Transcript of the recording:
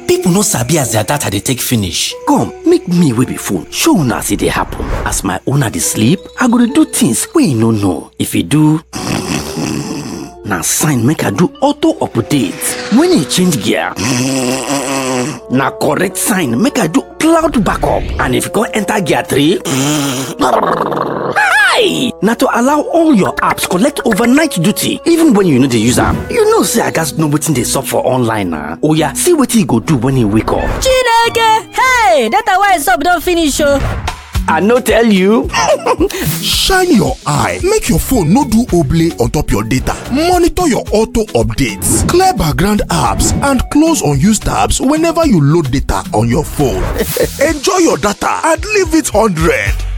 People no sabi as their data dey take finish. Come, make me wey be phone show una as e dey happen. As my owner dey sleep, I go dey do things wey e no know. If e do na sign make I do auto update. When e change gear, na correct sign make I do cloud backup. And if you come enter gear 3, Hi! Na to allow all your apps collect overnight duty even when you no dey use am. You know say I gats know wetin dey sup for online na. Oya, see wetin you go do when you wake up. Chineke! Hey! Data wey sup don finish o! I no tell you. shine your eye make your phone no do oblay on top your data monitor your auto updates clear background apps and close unused tabs whenever you load data on your phone enjoy your data and leave it 100